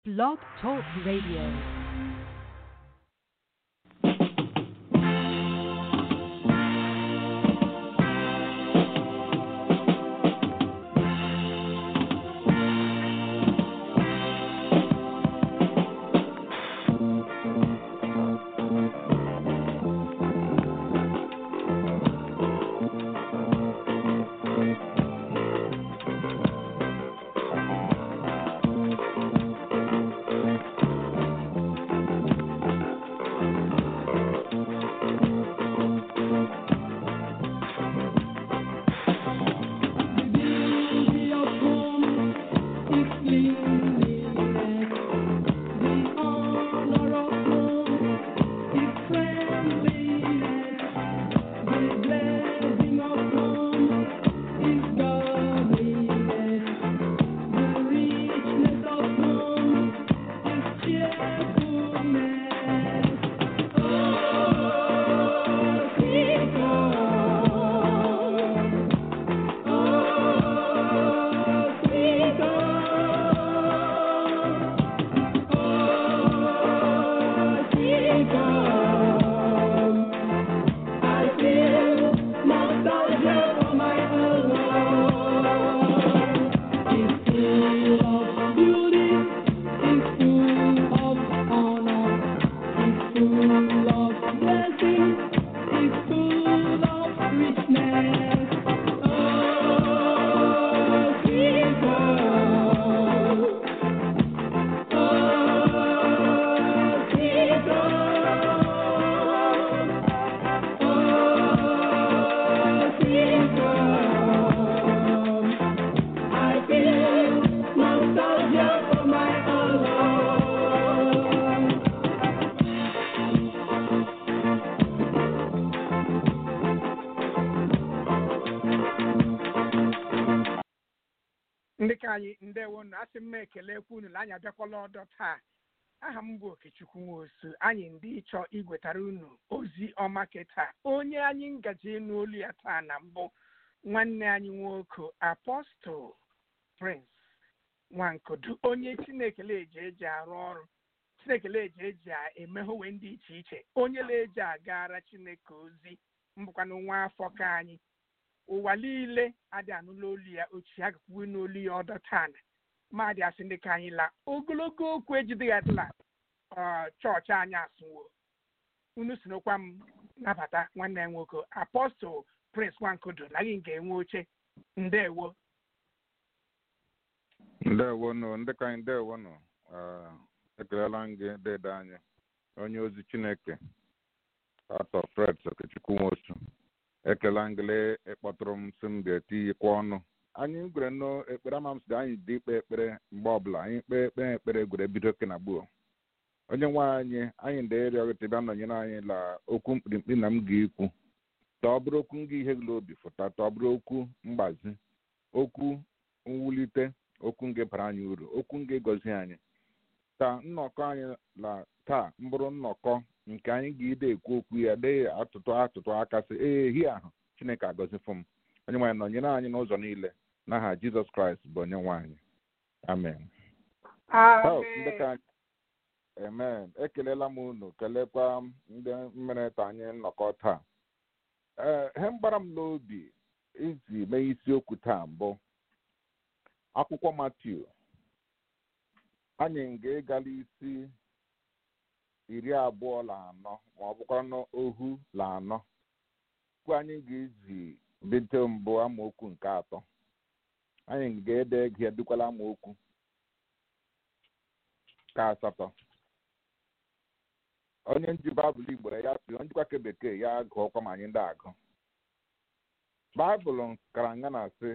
Blog Talk Radio. ndị ka anyị ndewo na asị m ekelekwa unu na anyị abịakwala ọdọ taa aha m bụ okechukwu nwosu anyị ndị ịchọ igwetara unu ozi ọma keta onye anyị ngaji ịnụ olu ya taa na mbụ nwanne anyị nwoke apọstụl prince nwankodu onye chinekele eji eji arụ ọrụ chinekele eji eji emeghowe ndị iche iche onye na-eji agara chineke ozi mbụkwanụ nwa afọ ka anyị ụwa niile adị anụla olu ya ochie agakwuwe n'olu ya ọdọ tana madị asị ndị ka anyị la ogologo okwu ejideghị adịla chọọchị anyị asụwo unu si n'okwa m nabata nwanne ya nwoke apọstụl prince nwankodo na gị nke enwe oche ndewo ndewonụ ndị ka anyị ndewonụ ekelela m gị dede anyị onye ozi chineke atọ fred okechukwu nwosu ekele ngele ịkpọtụrụ m sị m ga-etinyekwa ọnụ anyị gwere nnọọ ekpere ama m sị anyị dị ikpe ekpere mgbe ọbụla anyị kpee ekpere ekpere gwere bido ke na gbuo onye nwe anyị anyị ndị ịrịọgịta bịa nọnyere anyị la okwu mkpirimkpi na m ga-ekwu ta ọ bụrụ okwu nga ihe gị obi fụta ta ọ bụrụ okwu mgbazi okwu mwulite okwu nga bara anyị uru okwu nga egozi anyị ta nnọkọ anyị la taa mbụrụ nnọkọ nke anyị ga-ide ekwu okwu ya dee atụtụ atụtụ aka sị ee hi ahụ chineke agọzifụ m onye nwaanyị nọnyere anyị n'ụzọ niile n'aha jizọs kraịst bụ onye nwaanyị amen amen ekelela m unu kelekwa ndị mere ta anyị nnọkọ taa ee ihe mgbara m n'obi iji mee isiokwu taa mbụ akwụkwọ matiu anyị ga-egala isi iri abụọ na anọ ma ọ bụkwa ohu na anọ okwu anyị ga-eji bido mbụ amaokwu nke atọ anyị ga-ede gị edukwala amaokwu ka asatọ onye nji baịbụl igbo ya si onye njikwa ke bekee ya gụọkwa ma anyị ndị agụ baịbụl kara nga na sị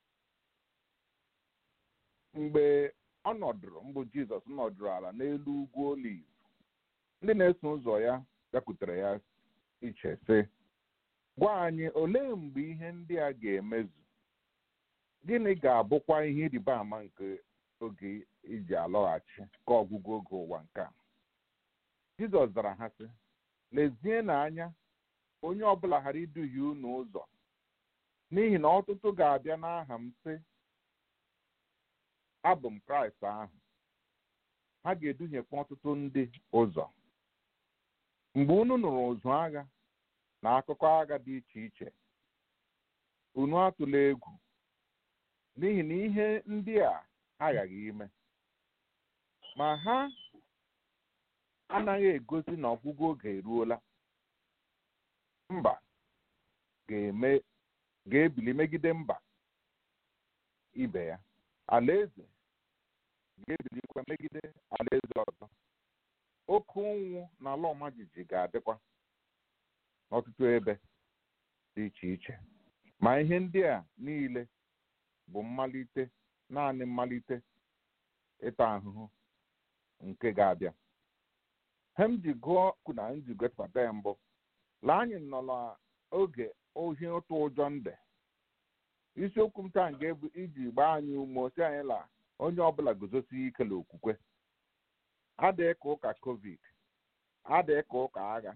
mgbe ọ nọdụrụ mbụ jizọs nọdụrụ ala n'elu ugwu oliv ndị na-eso ụzọ ya bịakwutere ya iche sị gwa anyị olee mgbe ihe ndị a ga-emezu gịnị ga-abụkwa ihe ịrịba ama nke oge iji alọghachi ka ọgwụgwụ oge ụwa nke a jizọs zara ha sị lezie n'anya onye ọbụla ghara iduhie unu ụzọ n'ihi na ọtụtụ ga-abịa n'aha m sị abụ m kraịst ahụ ha ga-eduhiekwa ọtụtụ ndị ụzọ mgbe unu nụrụ ụzụ agha na akụkọ agha dị iche iche unu atụla egwu n'ihi na ihe ndị a aghaghị ime ma ha anaghị egosi na ọgwụgwụ oge eruola mba ga-eme ga-ebili megide mba ibe ya alaeze ga-ebilikwa megide alaeze ọzọ oke ụnwụ na ala ọma jijiji ga-adịkwa n'ọtụtụ ebe dị iche iche ma ihe ndị a niile bụ mmalite naanị mmalite ịta ahụhụ nke ga-abịa he m ji gụọ kwu na m ji gosipụta ya mbụ la anyị nọ n'oge ohi ụtụ ụjọ nde isiokwu m taa ga-ebu iji gbaa anyị ume osi anyị la onye ọbụla guzosi ike n'okwukwe adịghị ka ụka covid adịghị ka ụka agha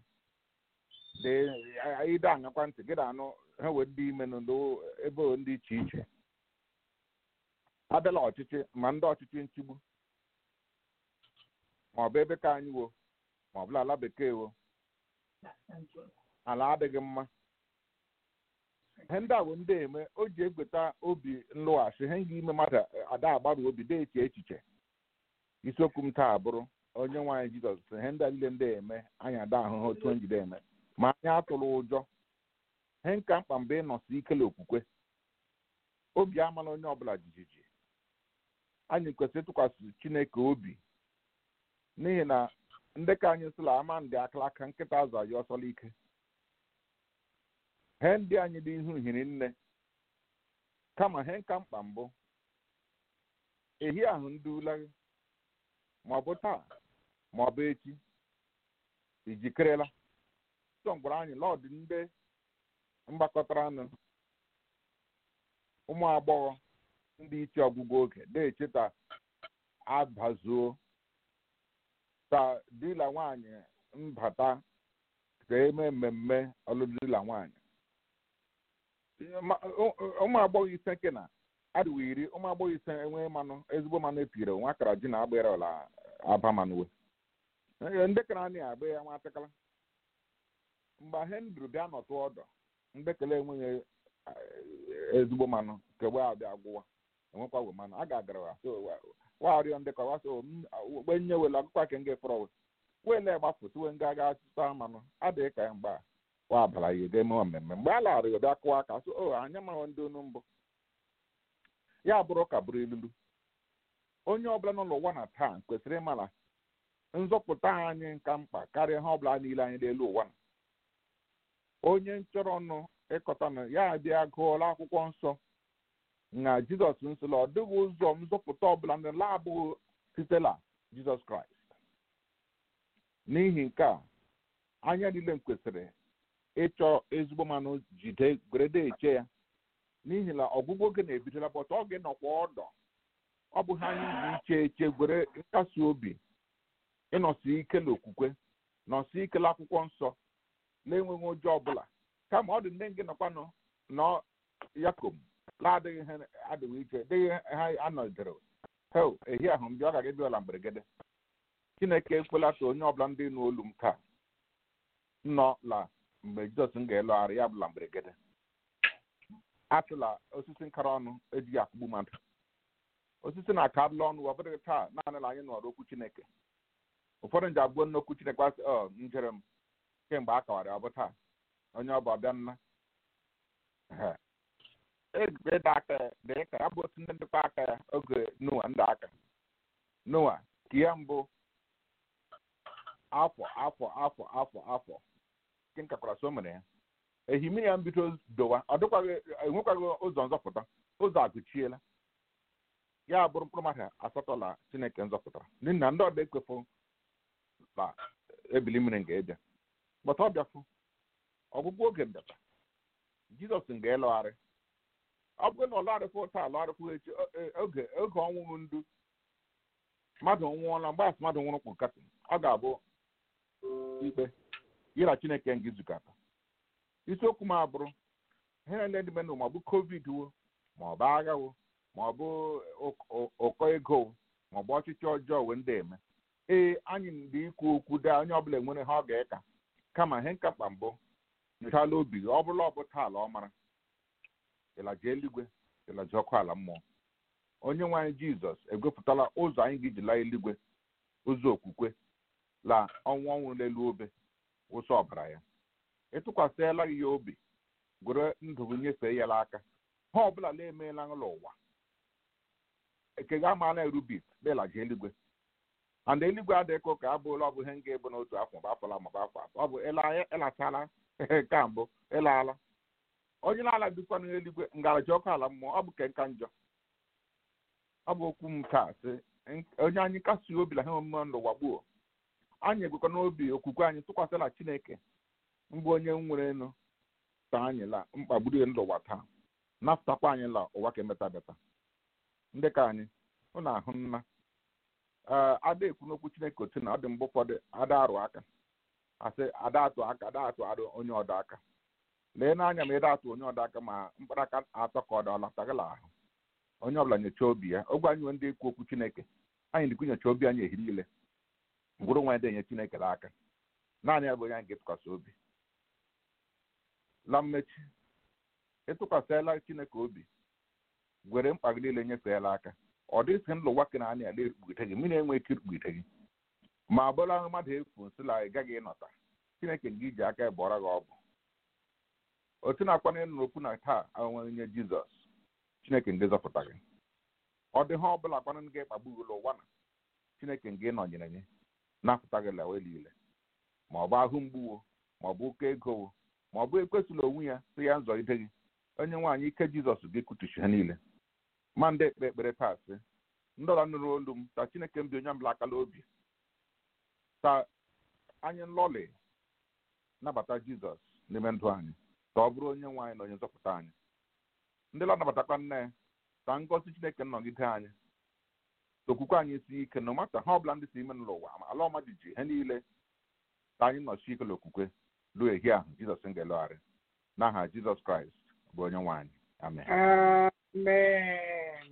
ide aṅakwa ntị gị na-anụ ha wee ndị ime ebe ndị iche iche abịala ọchịchị ma ndị ọchịchị nchigbu ma ọ bụ ebe ka anyị wo ma ọ bụla ala bekee wo ala adịghị mma ihe ndị a bụ ndị eme o ji egweta obi nlụghachi ihe ga ime mmadụ ada agbarụ obi dị eche echiche isiokwu m taa bụrụ onye nwaanyị jizọs sị ihe ndị a niile ndị eme anyị ada ahụhụ otu njide eme ma anyị atụrụ ụjọ ihe nka mkpa mgbe ịnọsi ikele okwukwe obi amala onye ọbụla jijiji anyị kwesịrị ịtụkwasị chineke obi n'ihi na ndị ka anyị sịla ama ndị akalaka nkịta azụ anyị ọsọla ike he ndị anyị dị ihu hiri nne kama he nka mkpa mbụ ehi ahụ ndị ulaghị ma ọ bụ taa ma ọ bụ echi ijikerela sọ gwara anyị lọdụ ndị mgbakọtara nụ ụmụ agbọghọ ndị iche ọgwụgwụ oge na-echeta abazuo ta dila nwaanyị mbata ka eme mmemme ọlụlụ dila nwaanyị ụmụ agbọghọ ise nke na adịwo iri ụmụ agbọghọ ise enweghị mmanụ ezigbo mmanụ epire nwa akara ji na agbịrị ọla abamanụwe ndị kara anyị agba ya nwa atịkala mgbe hendru bịa nọtụ ọdọ ndekele enweghị ezigbo mmanụ kegbe abịa agwụwa enwekwa we mmanụ a ga-agara warịọ ndị kọwa so gbe nye wele akụkọ ke nga fọrọ wele gbafu tiwe nga aga tụta mmanụ adịghị ka ya mgbe a wa abala ya ga emewe mmemme mgbe a lara ya bịa kụwa aka so o anya mahụ ndị onu mbụ ya bụrụ ka bụrụ ilulu onye ọbụla nọ n'ụwa na taa kwesịrị ịmara nzọpụta anyị nka mkpa karịa ihe ọbụla niile anyị n'elu ụwa na onye nchọrọ ọnụ ịkọta na ya bịa gụọla akwụkwọ nsọ na jizọs nsọla ọ dịghị ụzọ nzọpụta ọbụla ndị na-abụghị sitela jizọs kraịst n'ihi nke a anya niile m kwesịrị ịchọ ezigbo mmanụ jide gwerede eche ya n'ihi na ọgwụgwụ oge na-ebidola bọta ọ ga-enọkwa ọdọ ọ bụ ha anyị ji iche eche gwere nkasi obi ịnọsi ike n'okwukwe nọsi ike akwụkwọ nsọ na-enweghị ụjọ ọbụla kama ọ dị ndị gị nọkwanụ nọ yakom na-adịghị ha adịghị iche dịghị ha anọdere hel ehi ahụ m bịa ọ gaghị bịala mberede chineke ekwela ka onye ọbụla ndị nụ olu m taa nọ la mgbe jizọs m ga-elogharị ya bụla mberede atụla osisi nkara ọnụ ejighị akụgbu mmadụ osisi na-akarịla ọnụ ọ bụghị taa naanị na anyị nọrọ okwu chineke ụfọdụ nji abụọ n'okwu chineke asị ọ njere m kemgbe a kawara ọ bụ taa onye ọ bụ ọbịa nna ịda aka dị ka ya bụ otu ndị ndịkwa aka ya oge noa ndị aka noa ka ihe mbụ afọ afọ afọ afọ afọ nke nkakwara so mere ya ehimiri ya mbido dowa ọ dịkwaghị enwekwaghị ụzọ nzọpụta ụzọ agụchiela ya bụrụ mkpụrụ mmadụ asatọ la chineke nzọpụtara n'ihi na ndị ọdọ ekwefụ na ebili mmiri ga-ebịa gbata ọ bịafụ ọgwụgwụ oge mbịata jizọs ga-elọgharị ọ bụrụ na ọ lọgharịfụ taa lọgharịfụ echi oge oge ọnwụrụ ndu mmadụ nwụọla mgbe asị mmadụ nwụrụ kpụ nkatị ọ ga-abụ ikpe yi na chineke nga izukata isiokwu m abụrụ ihe niile dị menụ ma ọ bụ covid wo ma ọ bụ agha wo ma ọ bụ ụkọ ego wo ma ọ bụ ọchịchị ọjọọ wee ndị eme ee anyị ndị ikwu okwu dee onye ọbụla nwere ha ọ ga-eka kama ihe nka mkpa mbụ nyochala obi gị ọ bụla ọ bụ taa ala ọ mara ịlaji eluigwe ịlaji ọkụ ala mmụọ onye nwe anyị jizọs egwepụtala ụzọ anyị ga-eji laa eluigwe ụzọ okwukwe la ọnwụ ọnwụ n'elu obe ụsọ ọbara ya ịtụkwasịla gị ya obi gwere ndụ gị nyefee ya n'aka ha ọbụla la emeela n'ụlọ ụwa ekega ama na erubit belaji eluigwe and eluigwe adịghị ka ụka abụla ọ bụ ihe m ga-ebu n'otu afọ ma afọla ma afọ afọ ọ bụ ịlatala ka mbụ ịlaala onye na-ala bikwa n'eluigwe ngaraji ọkụ ala mmụọ ọ bụ ke nka njọ ọ bụ okwu m taa sị onye anyị kasị obi na ha omume n'ụwa gbuo anyị egwekwa n'obi okwukwe anyị tụkwasịla chineke mbụ onye nwere enu ta anyị la mkpagburu ya n'ụwa taa napụtakwa anyị la ụwa ka emeta beta ndị ka anyị hụ na ahụ nna ee ada ekwu n'okwu chineke otu na ọ dị mgbe ụfọdụ ada arụ aka asị ada atụ aka ada atụ arụ onye ọdọ aka lee n'anya ma ịda atụ onye ọdọ aka ma mkparaka atọ ka ọ dị ọlatagala ahụ onye ọbụla nyochaa obi ya ogwe anyị nwee ndị ekwu okwu chineke anyị dịkwa nyocha obi anyị ehiri ile gwụrụ nwa dị enye chineke n'aka naanị ya bụ onye anyị ga-etụkwasị obi la mmechi ịtụkwasịla chineke obi gwere mkpa gị niile nyefeela aka ọ dịghị sị ndụ ụwa kena anya ala ekpugide gị mmiri enwe ike ikpugide gị ma bụla mmadụ efu nsila ị gaghị ịnọta chineke gị ji aka bụọra gị ọbụ otu na-akwana ịnụ n'okwu na taa onwe nye jizọs chineke nke zọpụta gị ọ dị ha ọbụla kwana gị kpagbu gị ụwa na chineke nke nọnyere gị napụta gị lawe niile ma ọ bụ ahụ mgbuwo ma ọ bụ ụkọ ego ma ọ bụ ekwesịla onwe ya sị ya nzọgide gị onye nwaanyị ike jizọs gị kutuchi ha niile ma ndị ekpe ekpere taa sị ndọla nụrụ olu m ta chineke m dị onye ọbụla akala obi ta anyị nlọli nabata jizọs n'ime ndụ anyị ka ọ bụrụ onye nwe anyị na onye nzọpụta anyị ndị la nabatakwa nne ya ka ngọzi chineke nnọgide anyị okwukwe anyị si ike na mata ha ọbụla ndị si ime n'ụwa ma ala ọma jiji ihe niile ka anyị nọchi ike n'okwukwe ruo ehi ahụ jizọs ga-elogharị n'aha jizọs kraịst bụ onye nwe anyị amen amen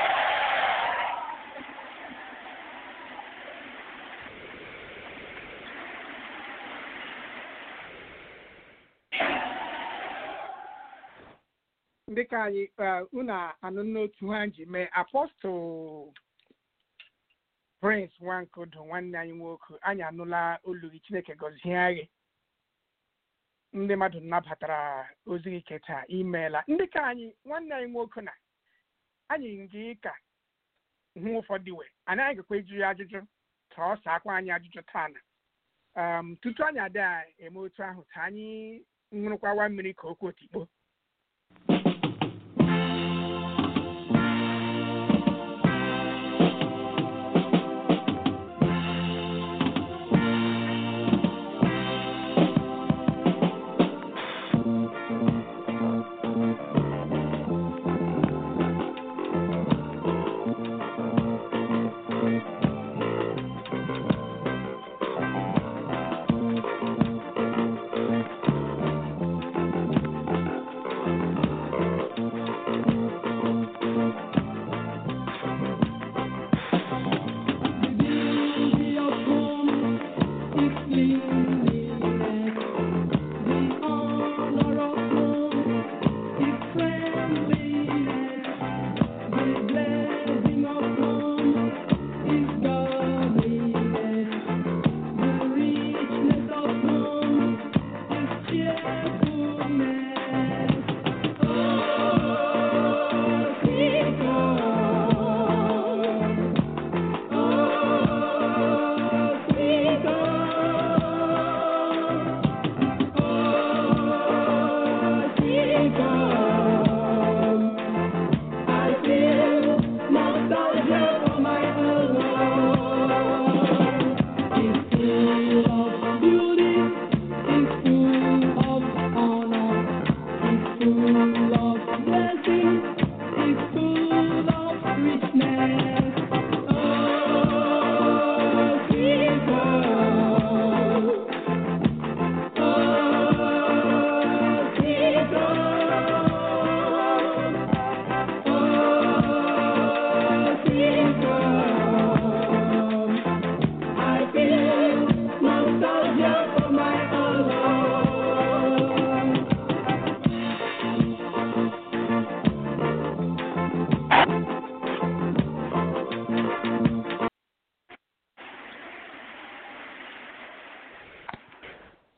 dịka anyị unu anụ n'otu ha ji mee apọstụl prince nwankodo nwanne anyị nwoke anyị anụla olu gị chineke gọzie gị ndị mmadụ nabatara ozi gị keta imeela ndị ka anyị nwanne anyị nwoke na anyị ngị ka hụ ụfọdụ iwe anaghị gakwa eju ya ajụjụ ka ọ saakwa anyị ajụjụ taa na um, tutu anyị ada eme otu ahụ ka anyị ṅụrụkwawa mmiri ka okwu otikpo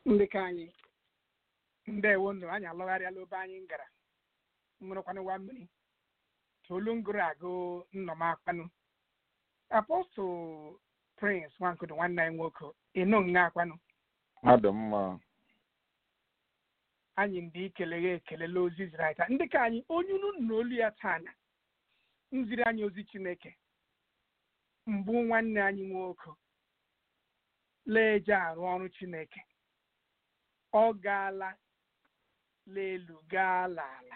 ndị ka anyị ndewo ndụ anyị alọgharịala obe anyị gara nwụrụkwanụ wa mmiri tolu ngụrụ agụ nnọm akwanụ apọstụl prince nwankudu nwanne anyị nwoke ịnụ nga akwanụ adị mma anyị ndị ikeleghe ekelela ozi ziri anyị taa ndị ka anyị onye unu na olu ya taa na nziri anyị ozi chineke mbụ nwanne anyị nwoke leje arụ ọrụ chineke ọ gaala l'elu gaa n'ala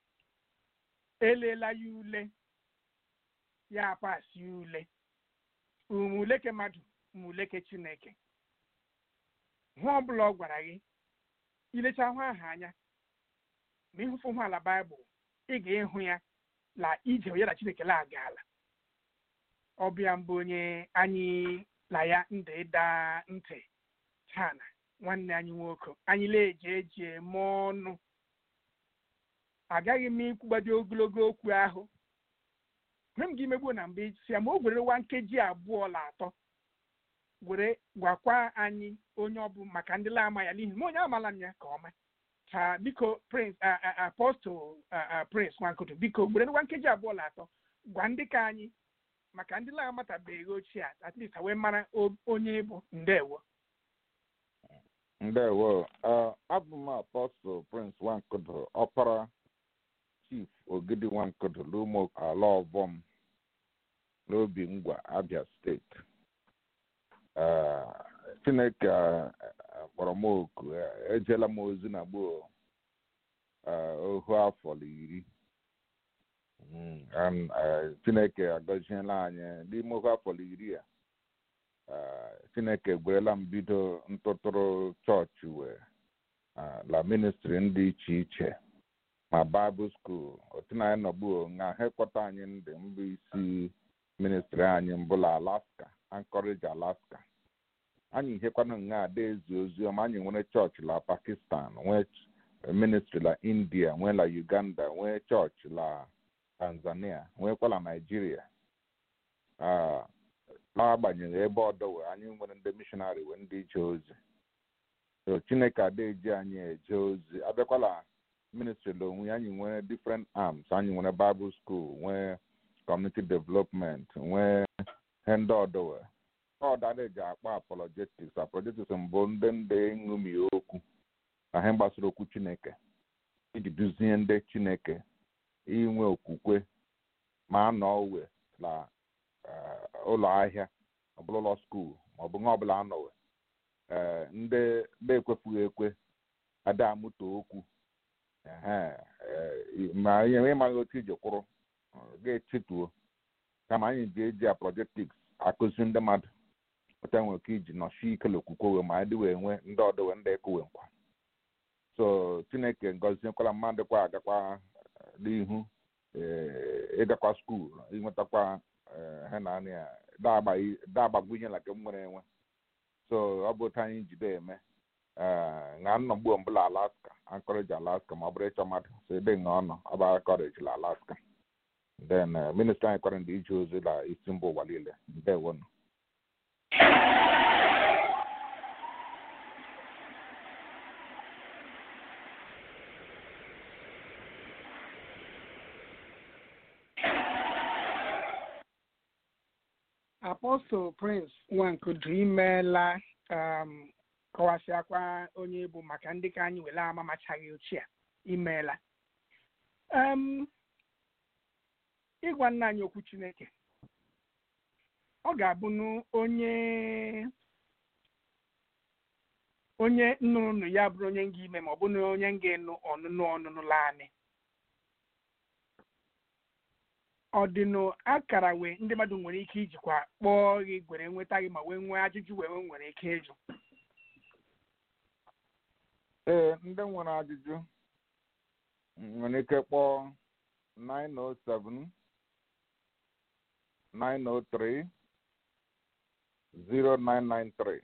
elela ya ule ya pasi ya ule umuleke mmadụ umuleke chineke hụ ọbụla ọ gwara gị ilecha hụ aha anya ma ịhụfụ hụ ala baịbụl ị ga-ịhụ ya la ije ya na chineke la agaala ọbịa mbụ onye anyị na ya ndị ịda ntị chana nwanne anyị nwoke anyị na-eji eji eme ọnụ agaghị m ikwugbado ogologo okwu ahụ hụ m gị megbuo na mbụ isi ya ma o were nwa nkeji abụọ na atọ were gwakwa anyị onye ọ bụ maka ndị la-ama ya n'ihi ma onye amala m ya ka ọma ka biko prince apostol prince nwankoto biko were nwa nkeji abụọ na atọ gwa ndị ka anyị maka ndị na-amatabeghị ochie a at least wee mara onye bụ ndewo ndewo abụ m apọstụl prince nwankudu ọpara chief ogidi nwankudu n'ụmụ ala ọbọm n'obi ngwa abia steeti chineke kpọrọ m oku ejela m ozi na gboo ohu afọ iri chineke agọziela anyị n'ime ohu afọ iri a chineke gwerela m bido ntụtụrụ chọọchị wee la ministri ndị iche iche ma baịbụl skuul otu na anyị nọgbuo nga ha kpọta anyị ndị mbụ isi ministri anyị mbụla alaska anchorage alaska anyị hekwana nga ada ezi oziọma anyị nwere chọọchị la pakistan nwee ministri la india nwee la uganda nwee chọọchị la tanzania nweekwala naijiria n'agbanyeghị ebe ọdọwe anyị nwere ndị mishonarị wee ndị ije ozi so chineke ada eji anyị eje ozi abịakwala ministri la onwe anyị nwere different arms anyị nwere bible school nwee community development nwee ihe ndị ọdọwe ọdada eji akpa apologetics apologetics mbụ ndị ndị ṅụmi okwu na ihe gbasara okwu chineke iji duzie ndị chineke inwe okwukwe ma anọ uwe na ụlọ ahịa ọbụla ụlọ skuul ma ọ bụ nwa ọbụla anọwe ee ndị na-ekwefughị ekwe ada amụta okwu ma ihe ịmaghị otu iji kwụrụ ga-echetuo kama anyị ji eji apologetics akụzi ndị mmadụ pụta nwere ike iji nọchi ikele okwukwe wee ma adị wee nwee ndị ọdụwe ndị ekowe nkwa so chineke ngọziekwala mmadụ kwa agakwa n'ihu ịgakwa skuul inwetakwa ha na anya ya dagbagwunye na nke m nwere enwe so ọ bụ otu anyị jide eme na nnọgbu mbụla alaska anchorage alaska ma ọ bụrụ ịchọ mmadụ so ebe nga ọ nọ ọ bụ anchorage la alaska then ministri anyị kwara ndị ije ozi la isi mba ụwa niile ndewonụ apọstụl prince nwankudu imeela kọwasịakwa onye bụ maka ndị ka anyị were ama machaghị ochie imeela ịgwa nna anyị okwu chineke ọ ga-abụ onye onye nnụnụ ya bụrụ onye nga ime ma ọ bụ na onye nga enu ọnụnụ ọnụnụ laanị ọ dị na akara wee ndị mmadụ nwere ike ijikwa kpọọ gị gwere nweta gị ma wee nwee ajụjụ wee nwere ike ịjụ ee ndị nwere ajụjụ nwere ike kpọọ 907 903 0993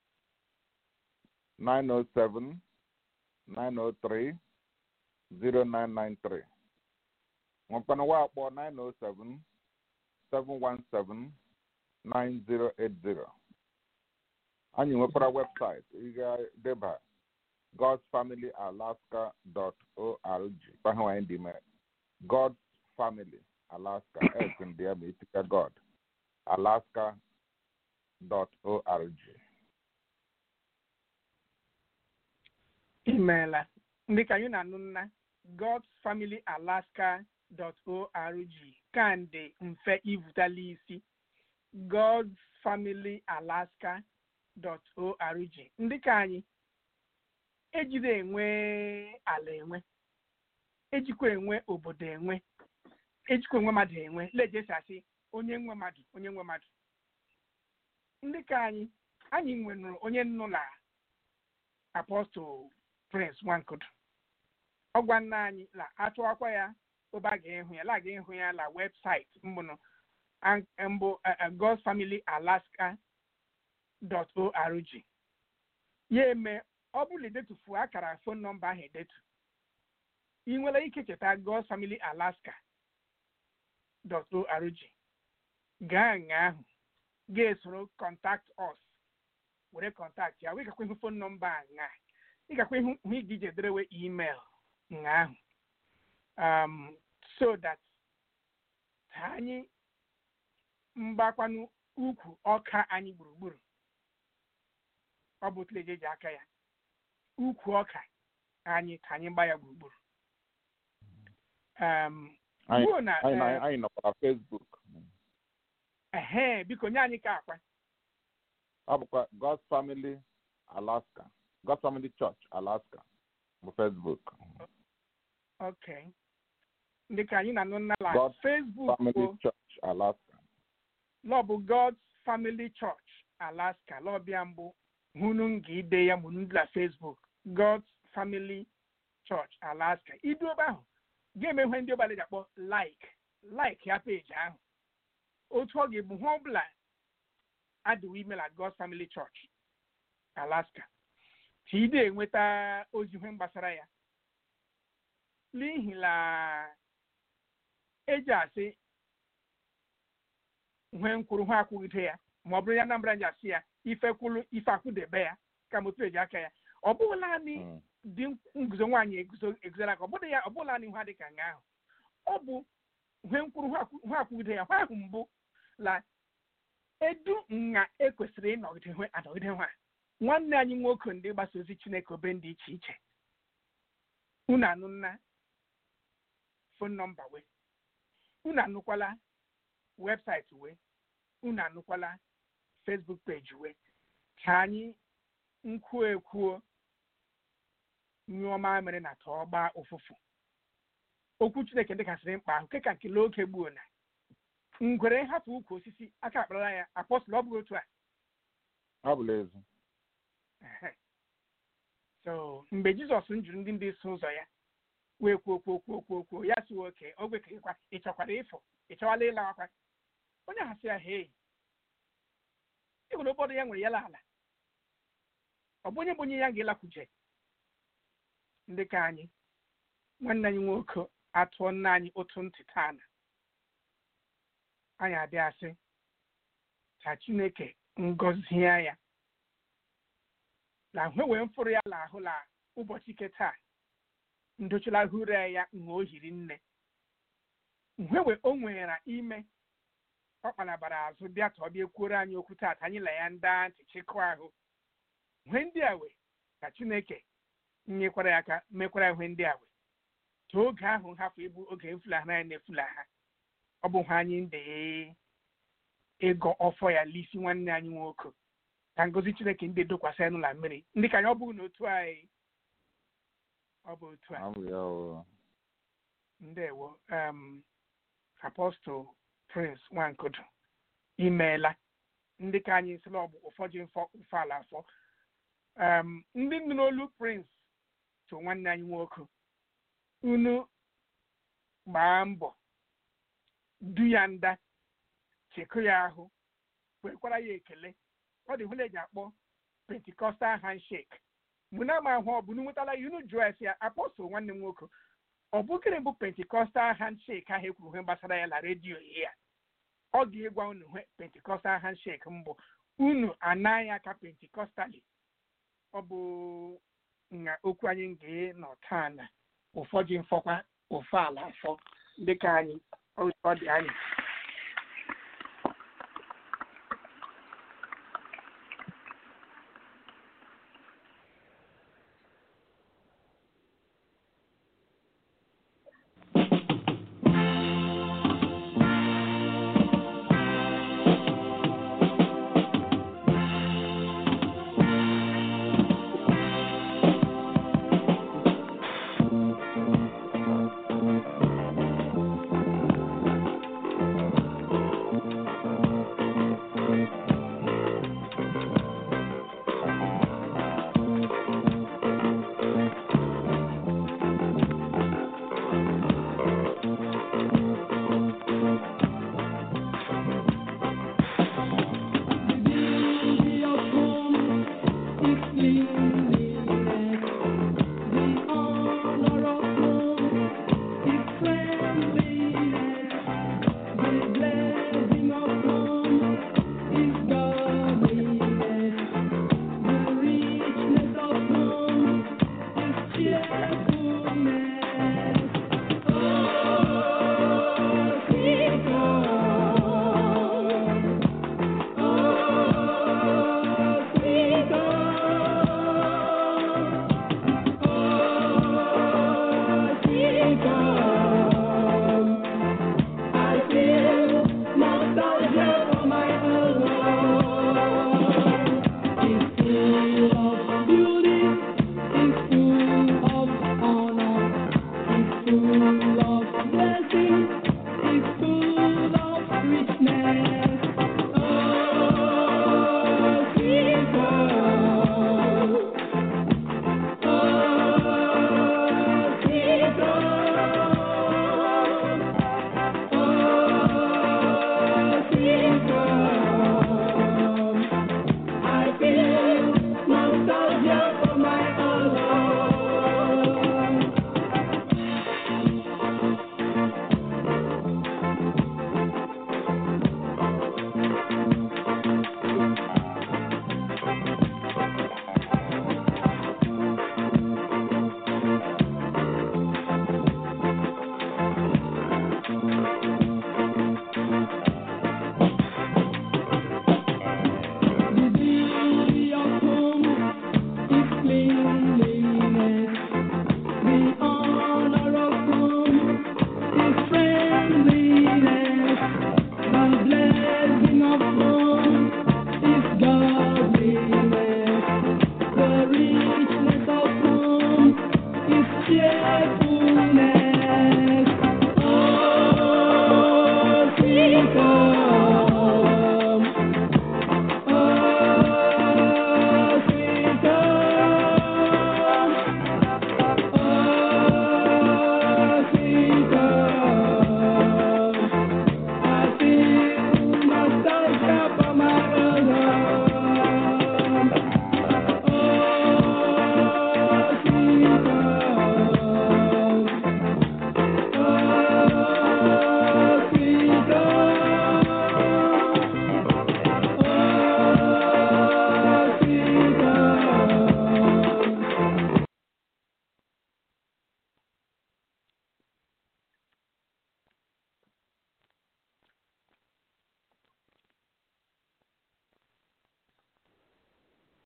907 903 0993 nwekwana wa akpọ 907 717 9080 anyị nwekwara webụsaịtị ị ga-deba godsfamilyalaska.org kpaha anyị dị mere God's Family Alaska s ndị ya ma etika God alaska.org imeela ndị ka anyị na-anụ nna godsfamilyalaska.org ka ndị mfe ivutala isi godsfamilyalaska.org ndị ka anyị ejide enwe ala enwe ejikwa enwe obodo enwe ejikwa enwe mmadụ enwe lejesi asị onye nwe mmadụ onye nwe mmadụ ndị ka anyị anyị nwere onye nnụla apọstụl prince nwankudu ọgwa nna anyị la achọwakwa ya obe a ga-ịhụ ya la ga-ịhụ ya la webụsaịtị mbụnụ mbụ godsfamilyalaska.org ya eme ọ bụrụ idetufu akara fon nọmba ahụ edetu ị nwere ike cheta godsfamilyalaska.org gaa nga ahụ ga-esoro contact us were kọntaktị ya wee gakwa ihu fon nọmba a nga ị gakwa ihu hụ ị ga-iji ederewe email nga ahụ um, so that ka anyị mgbakwanụ ukwu ọka anyị gburugburu ọ bụ otu eji eji aka ya ukwu ọka anyị ka anyị gba ya gburugburu um, anyị ruo na anyị eh, anyị nọkwara Facebook ehe biko nye anyị ka akwa ọ bụkwa God's Family Alaska God's Family Church Alaska bụ Facebook okay ndị ka anyị na-anụ nnala God Facebook Family bụ Church Alaska lọ bụ God's Family Church Alaska lọbịa mbụ hụnụ nga ide ya mụrụ ndị na Facebook God's Family Church Alaska idu ebe ahụ ga-eme ihe ndị ọbala ji akpọ like like ya peji ahụ otu ọ ga-ebu hụ ọbụla adịwo email at God's Family Church Alaska ka ị na-enweta ozi ihe gbasara ya n'ihi na eji asị nwee nkwuru ha akwụgide ya ma ọ bụrụ ya Anambra ji asị ya ife kwulu ife akwụdebe ya ka motu eji aka ya ọ bụghị naanị Mm. dị nguzo nwaanyị eguzo eguzoro aka ọ bụrụ ya ọ bụla naanị ha dị ka nga ahụ ọ bụ nwee nkwuru ha akwụ- ha akwụgide ya ha ahụ mbụ la edu nha ekwesịrị ịnọgide hwe anọgide ha nwanne anyị nwoke ndị gbasa ozi Chineke obe dị iche iche unu anụ nna fon nọmba wee unu anụkwala webụsaịtị wee unu anụkwala Facebook peji wee ka anyị nkwuo ekwuo nyụọ mamịrị na tọọ gbaa ụfụfụ okwu Chineke dịkasịrị mkpa ahụ keka nke oge gbuo na ngwere nhapụ ukwu osisi aka akpara ya apọstụl ọ bụghị otu a ọ bụla ezi Ehe. so mgbe Jizọs jụrụ ndị ndị so ụzọ ya wee kwuo kwuo kwuo kwuo kwuo ya si oke o gwekekwa ị chọkwara ịfụ ị chọwala ịlawakwa onye ahụ sị ya hei ị nwere ụfọdụ ya nwere ya la ala ọ bụ onye bụ onye ya ga-elakwuje ndị ka anyị nwanne anyị nwoke atụọ nna anyị otu ntị taa na anyị abịa asị ka Chineke ngọzie ya na hwe wee mfụrụ ya la ahụ la ụbọchị ike taa ndochila hụrụ ya nha o hiri nne nhwewe o nwere ime ọ kpalabara azụ bịa ka ọ bịa kwuoro anyị okwu taata anyị la ya ndị ntị chịkọọ ahụ ihe ndị a wee ka Chineke nyekwara ya aka mekwara ihe ndị a wee ka oge ahụ hafụ ịbụ oge mfulahara ya na-efulaha ọ bụ ha anyị ndị ịgọ ọfọ ya lisi nwanne anyị nwoke ka ngozi Chineke ndị dokwasị anụ na mmiri ndị ka anyị ọ bụghị n'otu anyị ọ bụ otu a ọ bụ ya o ndewo um, apọstụl prince nwankudu imeela ndị ka anyị sịla ọgbụ ụfọdụ mfọ mfe ala afọ um, ndị nụ n'olu prince so nwanne anyị nwoke unu gbaa mbọ du ya nda chekụ ya ahụ kwekwara ya ekele ọ dị hụla eji akpọ pentikọstal handshake mgbe na ama ahụ ọ bụ nwetala ya unu jụọ esi ya apọstụl nwanne m nwoke ọ bụ gịnị bụ pentikọstal handshake ahụ ekwuru ihe gbasara ya na redio ya ọ ga-egwa unu hwe pentikọstal handshake mbụ unu anaghị aka pentikọstali ọ bụ na okwu anyị ga nọ taa na ụfọdụ mfọkwa ofe ala afọ dịka anyị ọ dị anyị